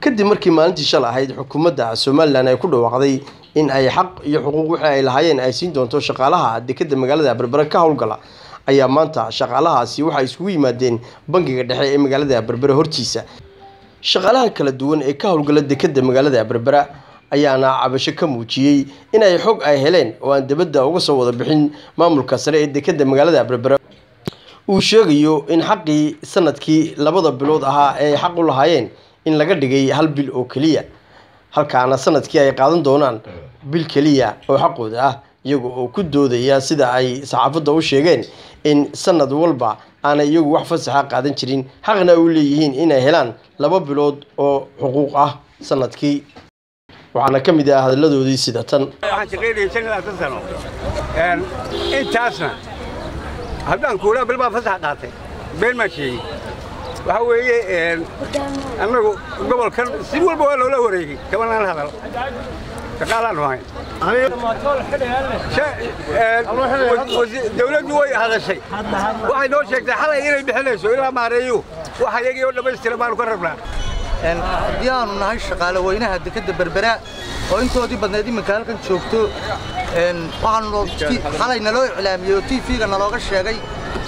kadib markii maalintii shal ahayd xukuumadda somalilan ay ku dhawaaqday in ay xaq iyo xuquuq wixii ay lahaayeen ay siin doonto shaqaalaha dekeda magaalada berbere ka howlgala ayaa maanta shaqaalahaasi waxay iskugu yimaadeen bangiga dhexe ee magaalada berbere hortiisa shaqaalaha kala duwan ee ka howlgala dekeda magaalada berbera ayaana cabasho ka muujiyey in ay xog ay heleen oo aan dibadda uga soo wada bixin maamulka sare ee dekeda magaalada berbera uu sheegayo in xaqii sanadkii labada bilood ahaa ee ay xaq u lahaayeen in laga dhigay hal bil oo keliya halkaana sanadkii ay qaadan doonaan bil keliya oo xaqooda ah iyaga oo ku doodaya sida ay saxaafadda u sheegeen in sanad walba aanay iyagu wax fasaxa qaadan jirin xaqna u leeyihiin inay helaan laba bilood oo xuquuq ah sanadkii waxaana ka mid ah hadalladoodii sida tan waxaan shaqaynayay shan iyo labaatan sano intaasna haddaan kuulaa bil baa fasax qaatay been maa sheegay waxaa weeye annagu gobolkan si walba waa loola wareegay kabanaan hadal shaqaalaan hayn dawladdu way hadashay waxay noo sheegtay xalay inay bixinayso ilaa maareeyo wax ayagii oo dhammaystira baanu ka rabnaa haddii aanu nahay shaqaale weynaha dekadda berbera oo intoodii badnayd iminka halkan joogto waxaanu xalay naloo iclaamiyey oo t v-ga nalooga sheegay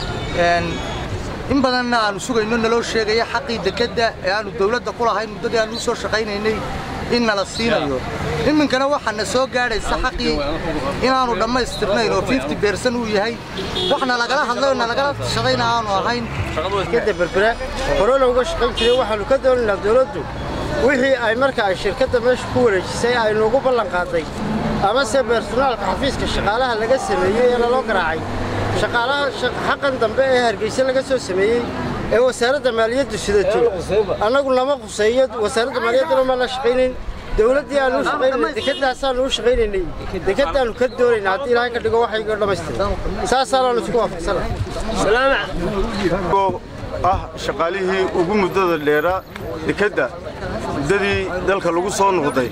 in badanna aanu sugayno naloo sheegaya xaqii dekadda ee aanu dawladda ku lahayn muddadii aanu u soo shaqaynaynay in nala siinayo iminkana waxaana soo gaadhaysa xaqii inaanu dhammaystirnayn oo fifty beersan uu yahay waxna lagala hadlay oo nalagala shaqayna aanu ahayn dekadda berbera horena uga shaqayn jiray waxaannu ka doonaynaa dawladdu wixii ay marka ay shirkadda meesha ku wareejisay ay noogu ballan qaaday amase bersonaalka xafiiska shaqaalaha laga sameeyey ee laloo garaacay shaqaalaha xaqan dambe ee hargeysa laga soo sameeyey ee wasaaradda maaliyaddu sidato annagu lama quseeyo wasaaradda maaliyadduna ma la shaqaynayn dawladdii aanu u shaqaynayna dekadaasaanu u shaqaynaynay dekadaannu ka doonayna haddii ilaahay ka dhigo waxayga dhammaystiran saasaanaanu isku waafaqsanahay ah shaqaalihii ugu muddada dheeraa dekedda muddadii dalka lagu soo noqday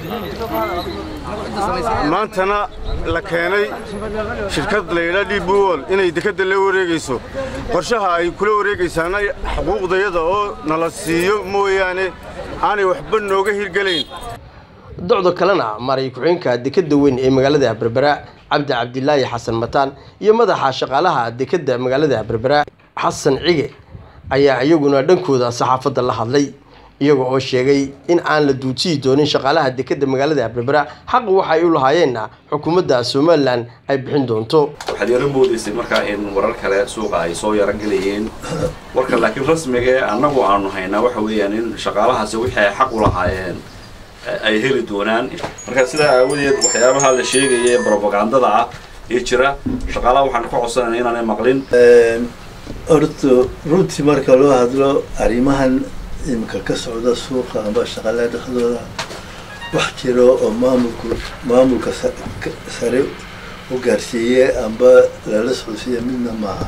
maantana la keenay shirkad layla dhibuwol inay dekedda la wareegayso qorshaha ay kula wareegaysaana xuquuqdayada oo nala siiyo mooyaane aanay waxba nooga hirgelayn docdo kalena maray ku-xeenka dekeda weyn ee magaalada berbera cabdi cabdilaahi xasan mataan iyo madaxa shaqaalaha dekeda magaalada berbera xasan cige ayaa iyaguna dhankooda saxaafadda la hadlay iyaga oo sheegay in aan la duujiyi doonin shaqaalaha dekeda magaalada berbera xaq waxay u lahaayeenna xukuumadda somalilan ay bixin doonto waxaad yaro moodaysay markaa in warar kale suuqa ay soo yarogelayeen warka laakiin rasmigae annagu aanu haynaa waxa weeyaan in shaqaalahaasi wixii ay xaq u lahaayeen ay heli doonaan marka sidaa aawadeed waxyaabaha la sheegaya brobagandada ah ee jira shaqaalaha waxaan ka codsanayna inaanay maqlin horta runtii marka loo hadlo arrimahan iminka ka socda suuqa amba shaqaalaha dhexdooda wax jiro oo maamulku maamulka sare u gaarsiiye amba lala socodsiiya midna maaha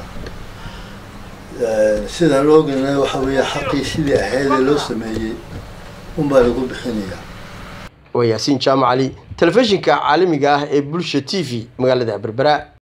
sidaan loo oganay waxa weeye xaqii sidii ahaydee loo sameeyey unbaa lagu bixinaya waa yaasiin jaamac cali telefishinka caalamiga ah ee bulsha t v magaalada berbera